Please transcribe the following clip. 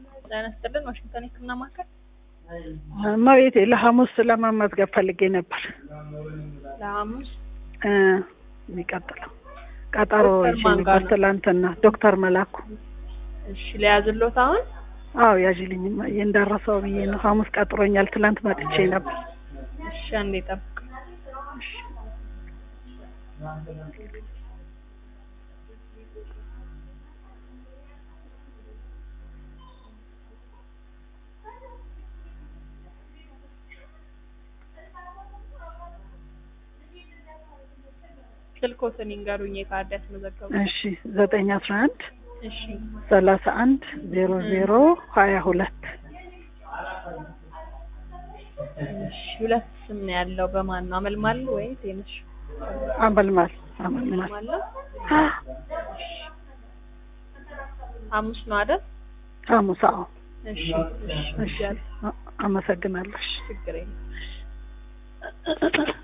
ጤና ይስጥልን ዋሽንግተን የህክምና ማዕከል እመቤቴ ለሐሙስ ለመመዝገብ ፈልጌ ነበር ለሐሙስ እ የሚቀጥለው ቀጠሮ ዶክተር ይዤ ማን ጋር ነበር ነው? ትላንትና ዶክተር መላኩ እሺ ለያዝሎት አሁን አዎ ያዥልኝ እማዬ እንዳረሰው ብዬ ነው ሐሙስ ቀጥሮኛል ትላንት መጥቼ ነበር እሺ አንዴ ጠብቅ ስልኮትን ይንገሩኝ የካርድ ያስመዘገቡ እሺ ዘጠኝ አስራ አንድ እሺ ሰላሳ አንድ ዜሮ ዜሮ ሀያ ሁለት እሺ ሁለት ስም ነው ያለው በማን ነው አመልማል ወይ ቴንሽ አመልማል አመልማል አመልማል ነው ሐሙስ ነው አይደል ሐሙስ አዎ እሺ እሺ እሺ አ- አመሰግናለሁ እሺ ችግር የለም